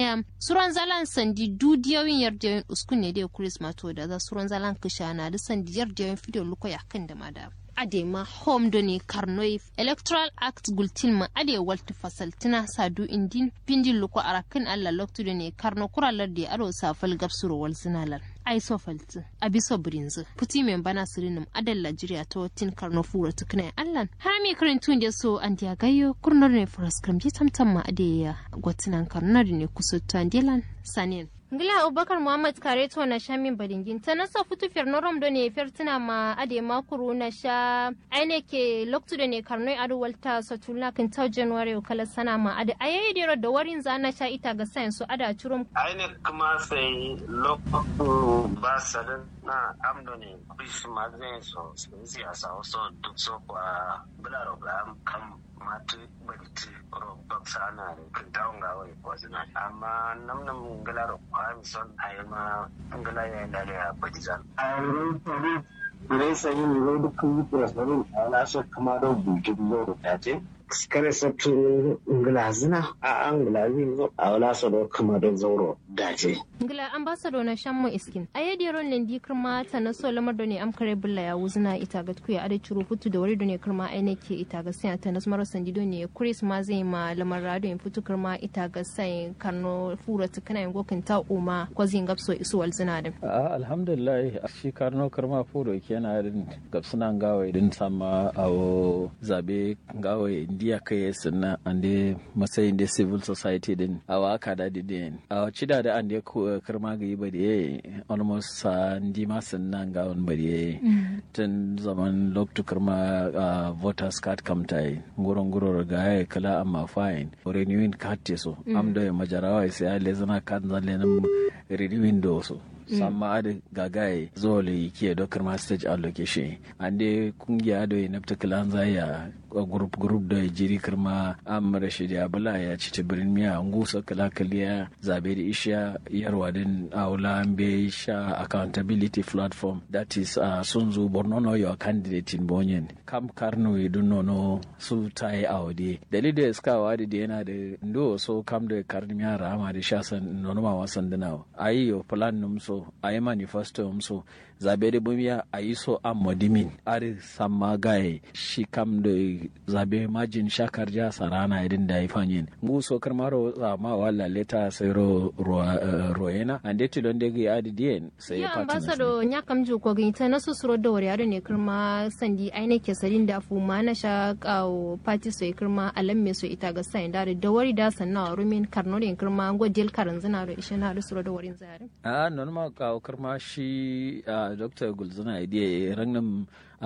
ya suran zalan sandi dudiyawin yardiyoyin uskun ne da kuris mato da za suran zalan kishana da sandi yardiyoyin fideo luko ya kan da mada adema home doni karnoi electoral act gultin ma ade walti fasaltina sadu indin pindin luko arakin alla loktu doni karno kuralar da aro safal gabsuro wal zinalar ai so falti abiso brinzu puti men bana sirinum adal Najeriya ta watin karno fura tukna allan harami karantun da so an dia gayo kurnor ne furas kam ji tamtam ma ade ya gotinan karnar ne kusutta dilan sanin Ngila Abubakar Muhammad kare to na sha min badingin ta nasa futu fiyar norom do ne fiyar tuna ma ade makuru na sha aine ke loktu da ne karnoi adu walta satula kan ta January kala sana ma ade ayayi dero da warin za na sha ita ga sayan su ada curum aine kuma sai loktu ba sadan na amdo ne bis magne so siyasa so duk so kwa bularo ga kam matu bariti ro baksa na kan tawon ga wai ko zina amma nam nam ngala ro kwa mi son ay ma ngala ya da ya badizan ay ro ro ne sai ni ro duk ku ko sanin ala so kuma ro buji ro ta ce kare sabtu ngala zina a an ngala zo a wala so do kuma do zauro dace ngila ambassador na shammo iskin ayedi ron lendi kirma ta na so lamar da ne am kare bulla ya wuzna ita ga kuya ade churu futu da wari da ne kirma ai nake ita ga sai ta nasmar sandi do ne kuris ma zai ma lamar rado in futu kirma ita ga sai karno fura ta kana yango kan ta uma ko zin gapso isu wal zina din a alhamdulillah shi karno kirma furo kenan din gapsuna gawa din sama awo zabe gawa indiya kai sannan ande matsayin da civil society din awa aka da din a cida da ande kirma ga yi ba da almost sa ndi ma sannan ga wani bari tun zaman loktu kirma voters card kamta gurin gurin ga ya kala amma fine renewing card te so am da majarawa sai ya lezana card zan lenin renewing da so samma adi gagaye zole ke dokar ma stage allocation ande kungiya do na particular zaya group group da jiri kirma am rashid abula ya ci tibirin miya ngusa kala kaliya zabe da isha yarwa din aula be sha accountability platform that is uh, sun zo borno no your candidate in bonyen kam karno idun no no su tai awde dalilin iska wadi da yana da ndo so kam da karni miya rama da sha san nono ma wasan dinawa ayi yo plan num so a yi manifesto so zabe da bumiya a yi so an modimin ari samma gaye shi kam da zabe majin shakar ja sarana idin da yi fanyin ngu so karmaro ma wala leta sai ro roena ande ti don de ga adi dien sai ya ambassador nya kam ju ko ginta na su suro da wari ne kirma sandi aine ke sarin da fu ma na sha kawo party so kirma alam me so ita ga sai da da wari da sanna rumin karno da kirma ngo del karan zina ro ishe na da suro da warin zare a non ma kawo kirma shi dr gulzuna idiya rangnan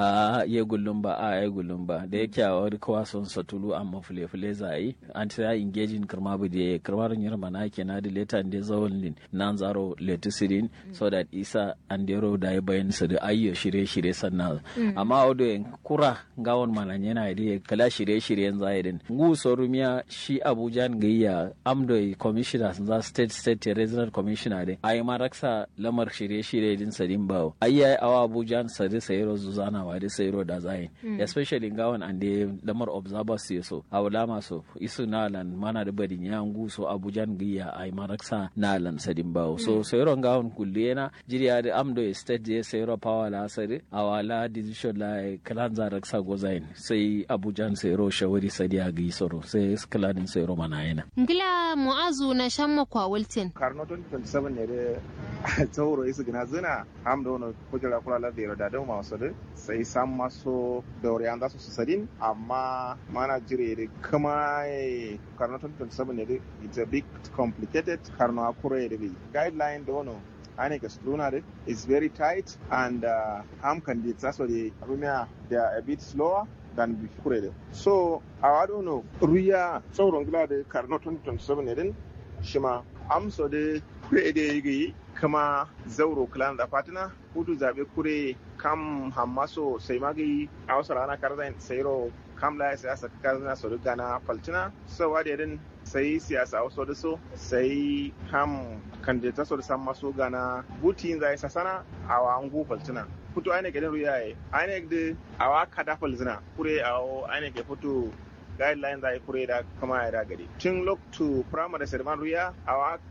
a iya gullum ba a ya gullum ba da yake a wani kawa son satulu amma fule fule za a yi an ta ya engaging kirma bu da kirma rin yirma na ke na da leta da zawon lin nan zaro letisirin so that isa an da da ya bayan su da ayyo shirye shirye sannan amma a yin kura gawon mana yana da kala shirye shiryen za a yi ngu sorumiya shi abuja gayya amdo commissioner za state state regional commissioner din a yi maraksa lamar shirye shirye din sadin bawo ayyayi awa abuja sadi sayero zuzana wa da sayro da zayin especially gawan and the lamar observers ya so a wala maso isu nalan mana da badin ya ngu so abujan giya ai maraksa nalan sadin bawo so sayro gawan kulle na jiriya da amdo state je sayro power la sadi a wala decision la kalan za raksa go zayin sai abujan sayro shawari sadiya gi soro sai kaladin sayro mana yana ngila mu'azu na shamma kwa wilton karno 2027 ne da tauro isu gina zina amdo no kujala kula la da da da ma wasu sai san maso daure an zasu su sadin amma mana jire da kuma karno 2027 ne da it's a bit complicated karno akure da bi guideline da wano ane ga struna da is very tight and uh, am candidates also the rumia they are a bit slower than before so I don't know ruya sauran gila da karno 2027 ne din shima amso da kure da yi kama zauro clan da fatina hudu zabe kure kam hammaso sai magi a wasu rana karzan sairo kam la siyasa karzana so gana faltina so wadi din sai siyasa a wasu da so sai kam kandidata so da san maso gana butin zai sasana a wa angu faltina futu aine gidan ruyaye aine da awa kada falzina kure a aine ke futu guidelines da kure da kama ya da gari tun loktu primary ceremony ruya awa